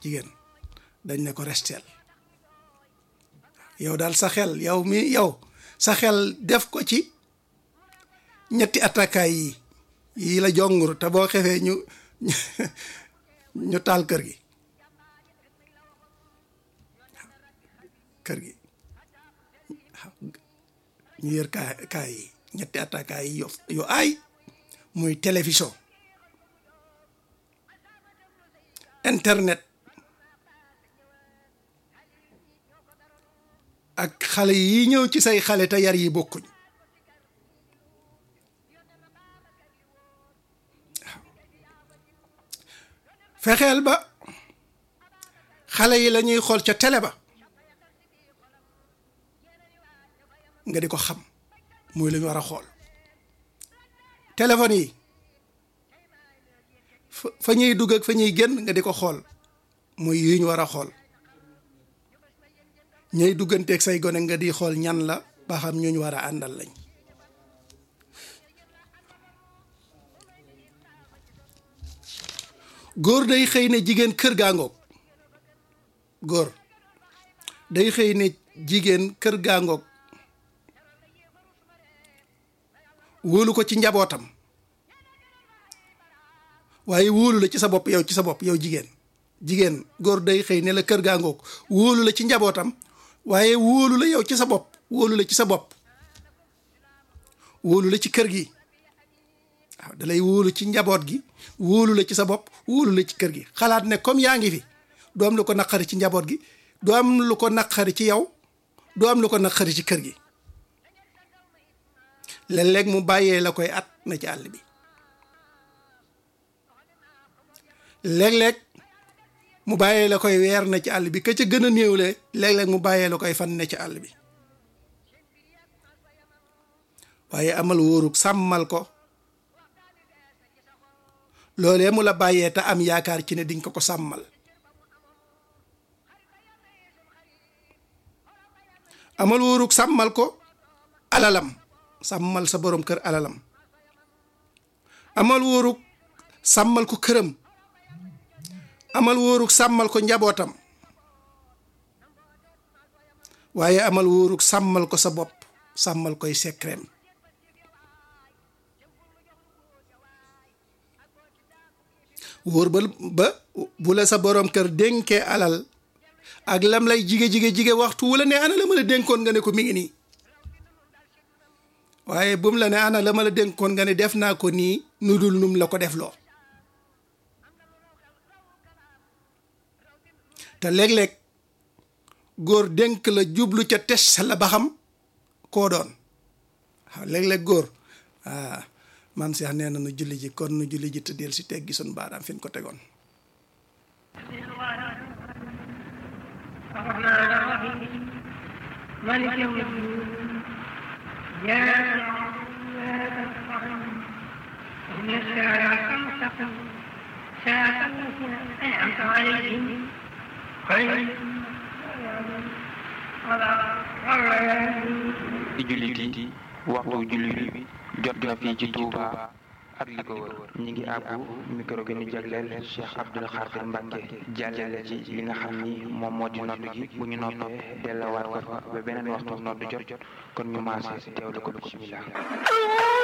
jigéen dañ ne ko resteel yow daal sa xel yow mi yow sa xel def ko ci ñetti attaquant yi yii la jongur te boo xefee ñu ñu taal kër gi kër gi ñu yër kaa kaa yi ñetti attaquant yi yu yu aay muy télévision internet ak xale yi ñëw ci say xale te yar yi bokkuñ fexeel ba xale yi la ñuy xool ca télé ba nga di ko xam muy lu ñu war a xool téléphone yi fa ñuy dugg ak fa ñuy génn nga di ko xool muy yu ñu war a xool ñay dugganteeg say gone nga di xool ñan la ba xam ñu ñu war a àndal lañ góor day xëy ne jigéen kër gaangoog góor day xëy ne jigéen kër gaangoog wóolu ko ci njabootam waaye wóolu la ci sa bopp yow ci sa bopp yow jigéen jigéen góor day xëy ne la kër gaangoog wóolu la ci njabootam waaye wóolu la yow ci sa bopp wóolu la ci sa bopp wóolu la ci kër gi waaw da lay wóolu ci njaboot gi wóolu la ci sa bopp wóolu la ci kër gi xalaat ne comme yaa ngi fi doo am lu ko naqari ci njaboot gi doo am lu ko naqari ci yow doo am lu ko naqari ci kër gi léeg-léeg mu bàyyee la koy at na ci àll bi léeg-léeg mu bàyyee la koy weer na ci àll bi ka ca gën a néewle léeg-léeg mu bàyyee la koy fan ne ci àll bi waaye amal wóorug sàmmal ko loolee mu la bàyyee te am yaakaar ci ne diñ ko ko sàmmal amal wóorug sàmmal ko alalam sàmmal sa borom kër alalam amal wóorug sàmmal ko këram amal wóorug sàmmal ko njabootam waaye amal wóorug sàmmal ko sa bopp sàmmal koy secret wóor ba ba bu la sa borom kër dénkee alal ak lam lay jige jige jige waxtu wala ne ana la ma la dénkoon nga ne ko mi ngi nii waaye bu mu la ne ana la ma la dénkoon nga ne def naa ko nii nu dul num la ko def loo te léeg-léeg góor dénk la jublu ca tes la ba xam koo doon waaw léeg-léeg góor ah man seex nee na nu julli ji kon nu julli ji te del si teggi sun baaraam fi ñu ko tegoon الرحمن الرحيم مالك يوم الدين إياك نعبد وإياك نستعين اهدنا الصراط المستقيم صراط الذين أنعمت عليهم غير di jullit yi waxtu julli bi jot na fii ci Touba ak li ko wër ñi ngi àbbu micro bi ñu jagleel Cheikh Abdoul Khadir Mbacke jàllale ci li nga xam ni moom moo di noddu gi bu ñu noppee dellawaat ko fa ba beneen waxtu noddu jot kon ñu maase teewlu ko bismillah